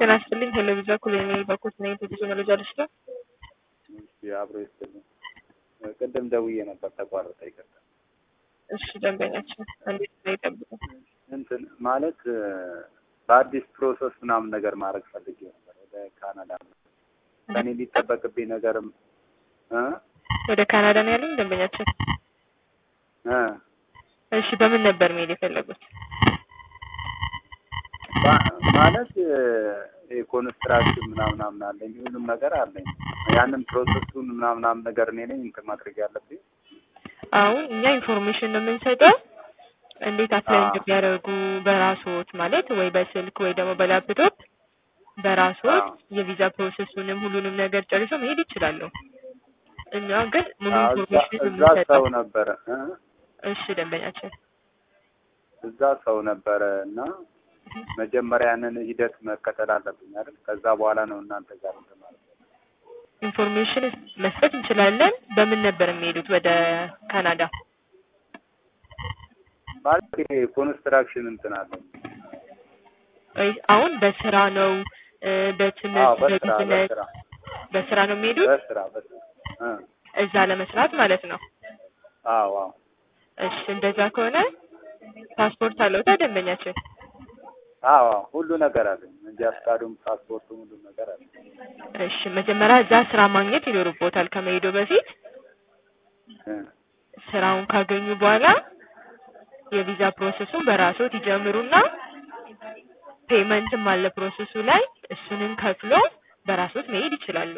ጤና ይስጥልኝ። ቴሌቪዥን ኩሌኔ በኩት ነኝ። ብዙ መረጃ ልስጥ። አብሮ ይስጥልኝ። ቅድም ደውዬ ነበር ተቋረጠ፣ ይቅርታ። እሺ ደንበኛችን እንዴት ነው ይጠብቁ። እንትን ማለት በአዲስ ፕሮሰስ ምናምን ነገር ማድረግ ፈልጌ ነበር ወደ ካናዳ። ከኔ ሊጠበቅብኝ ነገርም እ ወደ ካናዳ ነው ያሉኝ ደንበኛችን። እ እሺ በምን ነበር መሄድ የፈለጉት? ባ- ማለት የኮንስትራክሽን ምናምናምን አለኝ ሁሉም ነገር አለኝ። ያንን ፕሮሰሱን ምናምናምን ነገር እኔ ነኝ እንትን ማድረግ ያለብኝ። አሁን እኛ ኢንፎርሜሽን ነው የምንሰጠው እንዴት አፕላይ አዎ። እንደሚያደርጉ በራስዎት ማለት ወይ በስልክ ወይ ደግሞ በላፕቶፕ በራስዎት አዎ። የቪዛ ፕሮሰሱንም ሁሉንም ነገር ጨርሶ መሄድ ይችላሉ። እኛ ግን ሙሉ አዎ፣ እዛ ኢንፎርሜሽን እዛ ሰው የምንሰጠው ነበረ እ እሺ ደንበኛችን እዛ ሰው ነበረ እና መጀመሪያ ያንን ሂደት መከተል አለብኝ አይደል? ከዛ በኋላ ነው እናንተ ጋር እንትን ማለት ነው። ኢንፎርሜሽን መስጠት እንችላለን። በምን ነበር የሚሄዱት ወደ ካናዳ? ማለት ይሄ ኮንስትራክሽን እንትን አለኝ። ወይ አሁን በስራ ነው እ፣ አዎ፣ በትምህርት በስራ በቢዝነስ በስራ በስራ ነው የሚሄዱት በስራ በስራ እ እዛ ለመስራት ማለት ነው። አዎ አዎ እሺ እንደዛ ከሆነ ፓስፖርት አለውታ ደንበኛችን? አዎ አዎ፣ ሁሉ ነገር አለኝ። እንጂ አስካዱም ፓስፖርቱም ሁሉ ነገር አለኝ። እሺ መጀመሪያ እዛ ስራ ማግኘት ይኖርቦታል ከመሄዱ በፊት። እ ስራውን ካገኙ በኋላ የቪዛ ፕሮሰሱን በራስዎት ይጀምሩና ፔመንትም አለ ፕሮሰሱ ላይ እሱንም ከፍሎ በራስዎት መሄድ ይችላሉ።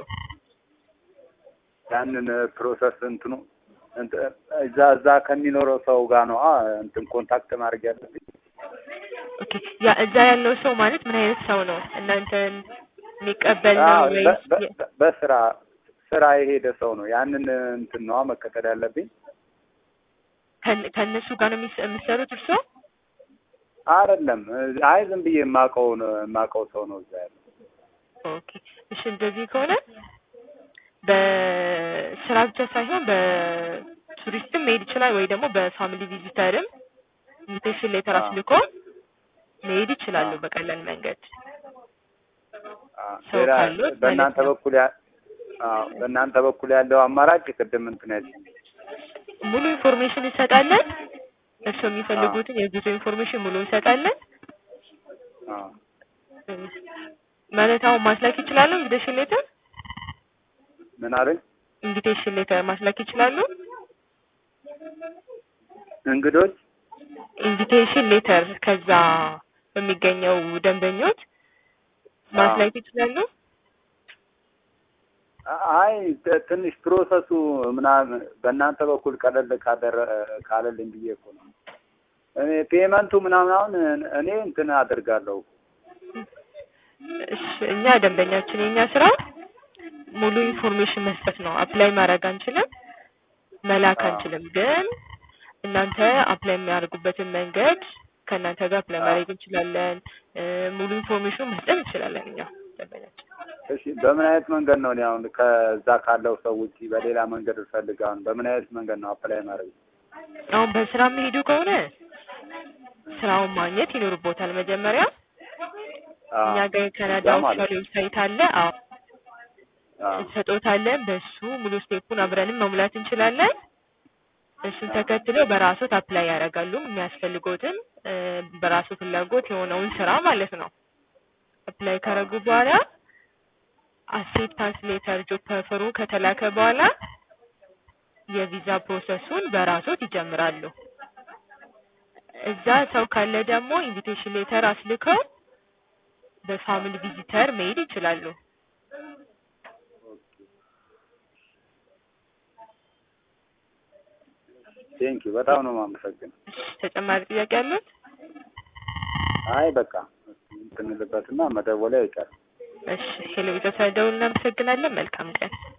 ያንን ፕሮሰስ እንትኑ እንት- እዛ እዛ ከሚኖረው ሰው ጋር ነው አ እንትን ኮንታክት ማድረግ ያለብኝ። ኦኬ ያ እዛ ያለው ሰው ማለት ምን አይነት ሰው ነው? እናንተን የሚቀበል ነው አዎ፣ ወይስ በ- በ- በስራ ስራ የሄደ ሰው ነው። ያንን እንትን ነዋ መከተል ያለብኝ። ከን- ከእነሱ ጋር ነው የሚስ- የሚሰሩት እርስዎ? አይደለም አይ ዝም ብዬ የማውቀው ነው የማውቀው ሰው ነው እዛ ያለው። ኦኬ እሺ እንደዚህ ከሆነ በስራ ብቻ ሳይሆን በቱሪስትም መሄድ ይችላል ወይ ደግሞ በፋሚሊ ቪዚተርም ኢንቪቴሽን ሌተር አዎ። አስልኮ መሄድ ይችላሉ አዎ። በቀላል መንገድ። አዎ፣ ሰው ሌላ ካሉት በእናንተ ማለት ነው። በኩል ያ አዎ፣ በእናንተ በኩል ያለው አማራጭ ቅድም እንትን ያልሽኝ ሙሉ ኢንፎርሜሽን እንሰጣለን። እርስዎ የሚፈልጉትን የጉዞ ኢንፎርሜሽን ሙሉ እንሰጣለን። አዎ ማለት አሁን ማስላክ ይችላሉ። ኢንቪቴሽን ሌተር ምን አለኝ ኢንቪቴሽን ሌተር ማስላክ ይችላሉ። እንግዶች ኢንቪቴሽን ሌተር ከዛ በሚገኘው ደንበኞች ማስላክ ይችላሉ። አይ ት- ትንሽ ፕሮሰሱ ምናምን በእናንተ በኩል ቀለል ካደረ ካለልኝ ብዬ እኮ ነው። እኔ ፔመንቱ ምናምን አሁን እኔ እንትን አደርጋለሁ። እሺ እኛ ደንበኛችን የኛ ስራ ሙሉ ኢንፎርሜሽን መስጠት ነው። አፕላይ ማድረግ አንችልም፣ መላክ አዎ። አንችልም። ግን እናንተ አፕላይ የሚያደርጉበትን መንገድ ከእናንተ ጋር አፕላይ አዎ። ማድረግ እንችላለን። እ፣ ሙሉ ኢንፎርሜሽን መስጠት እንችላለን እኛ ደንበኛችን። እሺ በምን አይነት መንገድ ነው እኔ አሁን ከዛ ካለው ሰው ውጪ በሌላ መንገድ እፈልግ አሁን በምን አይነት መንገድ ነው አፕላይ ማድረግ? አሁን በስራ የሚሄዱ ከሆነ ስራውን ማግኘት ይኖርቦታል መጀመሪያ። አዎ፣ እኛ ጋር የካናዳ እዛ ማለት ኦፊሻል ዌብሳይት አለ። አዎ አዎ፣ እንሰጦታለን። በሱ ሙሉ ስቴፑን አብረንም መሙላት እንችላለን። እሱን ተከትለው በራሶት አፕላይ ያደርጋሉ። የሚያስፈልጎትን እ፣ በራሱ ፍላጎት የሆነውን ስራ ማለት ነው። አፕላይ ካረጉ በኋላ አክሴፕታንስ ሌተር ጆብ ኦፈሩ ከተላከ በኋላ የቪዛ ፕሮሰሱን በራሶት ይጀምራሉ። እዛ ሰው ካለ ደግሞ ኢንቪቴሽን ሌተር አስልከው በፋሚሊ ቪዚተር መሄድ ይችላሉ። ቴንኪ በጣም ነው የማመሰግነው። ተጨማሪ ጥያቄ አሉት? አይ በቃ እንትን ልበትና መደወል አይቀርም። እሺ ቴሌቪዥን ስለደውል እናመሰግናለን። መልካም ቀን።